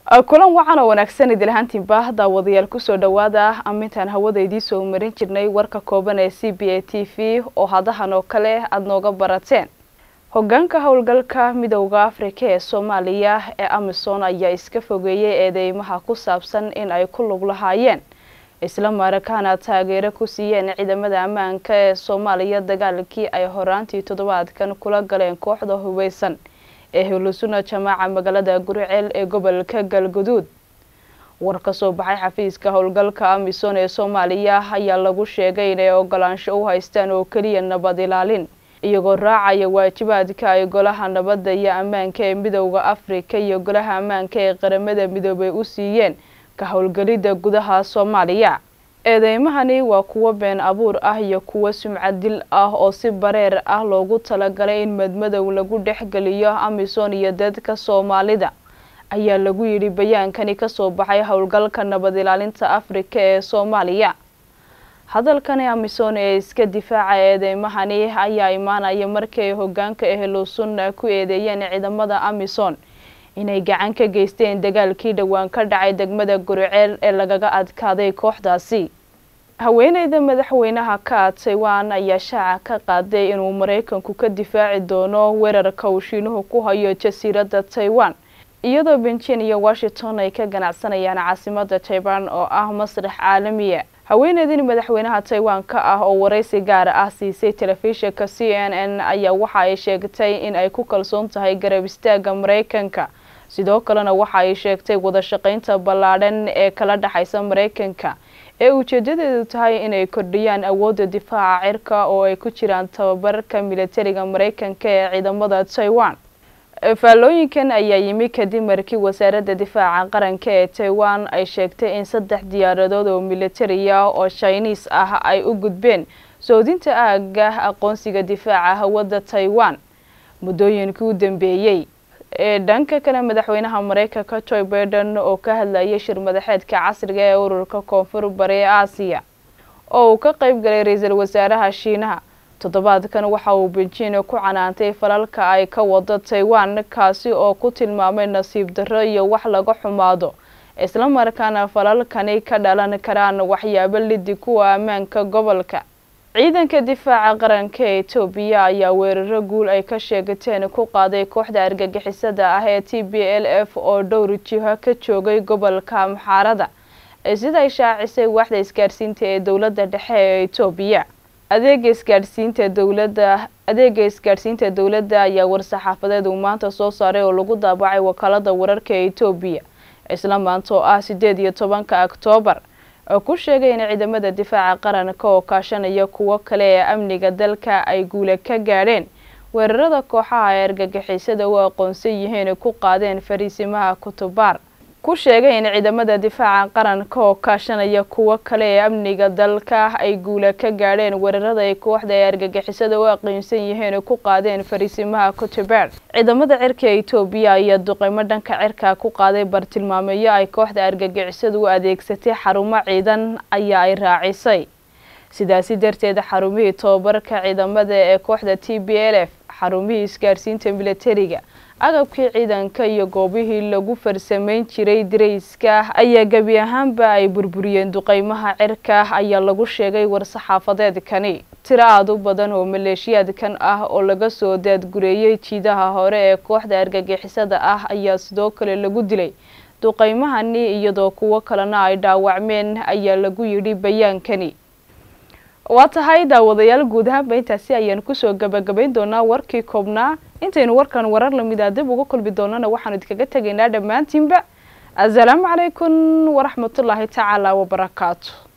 kulan wacan oo wanaagsan idilhaantiinba daawadayaal kusoo dhawaada amintaan hawada idiin soo marin jirnay warka kooban ee c b a t v oo hadahan oo kale aada nooga barateen hogaanka howlgalka midowda afrika ee soomaaliya ee amisom ayaa iska fogeeyay eedeymaha ku saabsan in ay ku lug lahaayeen isla marakaana taageero ku siiyeen ciidamada ammaanka ee soomaaliya dagaalkii ay horaantii toddobaadkan kula galeen kooxda hubeysan ee hilusuna jamaaca magaalada guriceel ee gobolka galguduud war ka soo baxay xafiiska howlgalka amisom ee soomaaliya ayaa lagu sheegay inay ogolaansho u haystaan oo keliya nabad ilaalin iyagoo raacaya waajibaadka ay golaha nabadda iyo ammaanka ee midowda afrika iyo golaha ammaanka ee qaramada midoobay u siiyeen ka howlgelidda gudaha soomaaliya eedeymahani waa kuwo been abuur ah iyo kuwo sumcad dil ah oo si bareer ah loogu talagalay in madmadow lagu dhexgeliyo amisom iyo dadka soomaalida ayaa lagu yidhi bayaankani kasoo baxay howlgalka nabad ilaalinta afrika ee soomaaliya hadalkani amisom ee iska difaaca eedeymahani ayaa imaanaya markii ay hogaanka ehlusunna ku eedeeyeen ciidamada amisom inay gacan ka geysteen dagaalkii dhowaan ka dhacay degmada guriceel ee lagaga adkaaday kooxdaasi haweeneyda madaxweynaha ka taiwan ayaa shaaca ka qaaday inuu maraykanku ka difaaci doono weerarka uu shiinuhu ku hayo jasiiradda taiwan iyadoo benjin iyo washington ay ka ganacsanayaan caasimada taiwan oo ah masrax caalamiya haweeneydin madaxweynaha taiwan ka ah oo waraysi gaara ah siisay telefishinka c n n ayaa waxa ay sheegtay in ay ku kalsoon tahay garab istaaga maraykanka sidoo kalena waxa ay sheegtay wada shaqaynta ballaadhan ee kala dhexaysa maraykanka ee ujeedadeedu tahay inay kordhiyaan awoodda difaaca cirka oo ay ku jiraan tababarka militariga maraykanka ee ciidamada taiwan faallooyinkan ayaa yimi kadib markii wasaaradda difaaca qaranka ee taiwan ay sheegtay in saddex diyaaradood oo militariya oo shinis ah ay u gudbeen soodinta aaga aqoonsiga difaaca hawada taiwan muddooyinkii u dambeeyey ee dhanka kale madaxweynaha maraykanka joe baiden oo ka hadlayay shir madaxeedka casriga ee ururka koonfur bari ee aasiya oo uu ka qeyb galay ra-iisul wasaaraha shiinaha toddobaadkan waxa uu benjin ku canaantay falalka ay ka wado taiwan kaasi oo ku tilmaamay nasiib darro iyo wax laga xumaado isla markaana falalkani ka dhalan karaan waxyaabo lidi kuwa ammaanka gobolka ciidanka difaaca qaranka ee etoobiya ayaa weeraro guul ay ka sheegateen ku qaaday kooxda argagixisada ah ee t b l f oo dhowr jiho ka joogay gobolka amxaarada sida ay shaacisay waaxda isgaadhsiinta ee dowladda dhexe ee etoobiya adeega isgaadhsiinta dowladda adeega isgaadhsiinta dowladda ayaa war-saxaafadeed uu maanta soo saaray oo lagu daabacay wakaalada wararka ee etoobiya isla maanta oo ah sideed iyo tobanka oktoobar oo ku sheegay in ciidamada difaaca qaranka oo kaashanaya kuwo kale ee amniga dalka ay guula ka gaadheen weerarada kooxaha ee argagixisada u aqoonsan yihiin ku qaadeen fariisimaha kutubaar ku sheegay in ciidamada difaaca qaranka oo kaashanaya kuwo kale ee amniga dalka ay guula ka gaadheen weerarada ay kooxda ee argagixisada u aqoonsan yihiin ku qaadeen fariisimaha kutubaar ciidamada cirka ee etoobiya ayaa duqeymo dhanka cirka ku qaaday bartilmaameeyo ay kooxda argagixisada u adeegsatay xarumo ciidan ayaa ay raacisay sidaasi darteed xarumihii tobabarka ciidamada ee kooxda t b l f xarumihii isgaarsiinta militariga agabkii ciidanka iyo goobihii lagu farsameyn jiray darayska ayaa gebi ahaanba ay burburiyeen duqeymaha cirka ayaa lagu sheegay war-saxaafadeedkani tiro aada u badan oo maleeshiyaadkan ah oo laga soo daadgureeyey jiidaha hore ee kooxda argagixisada ah ayaa sidoo kale lagu dilay duqeymahani iyadoo kuwo kalena ay dhaawacmeen ayaa lagu yidhi bayaankani waa tahay daawadayaal guud ahaanba intaasi ayaan kusoo gabagabayn doonaa warkii koobnaa intaynu warkan warar lamida dib uga kulmi doonana waxaanu idinkaga tegaynaa dhammaantiinba assalaamu calaykum waraxmatullaahi tacaala wabarakaatu